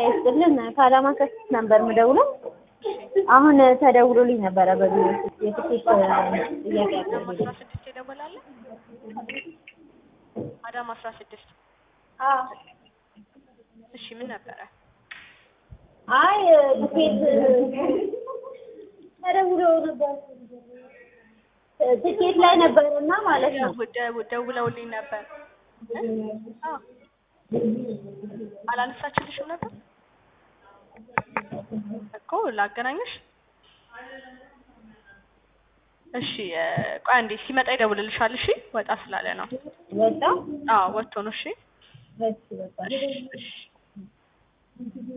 ይስጥልን ከአዳማ ከስት ነበር የምደውለው። አሁን ተደውሎልኝ ነበረ በቢሮ ውስጥ የትኬት ጥያቄ አዳማ አቅርቤ አስራ ስድስት የደወላለ አዳማ አስራ ስድስት እሺ ምን ነበረ? አይ ትኬት ተደውሎ ነበር ትኬት ላይ ነበርና ማለት ነው። ደው- ደውለውልኝ ነበር እ? አዎ አላነሳችልሽም ነበር እኮ ላገናኝሽ። እሺ እ፣ ቆይ አንዴ ሲመጣ ይደውልልሻል። እሺ ወጣ ስላለ ነው። ወጣ አዎ ወጥቶ ነው። እሺ እሺ በቃ እሺ እሺ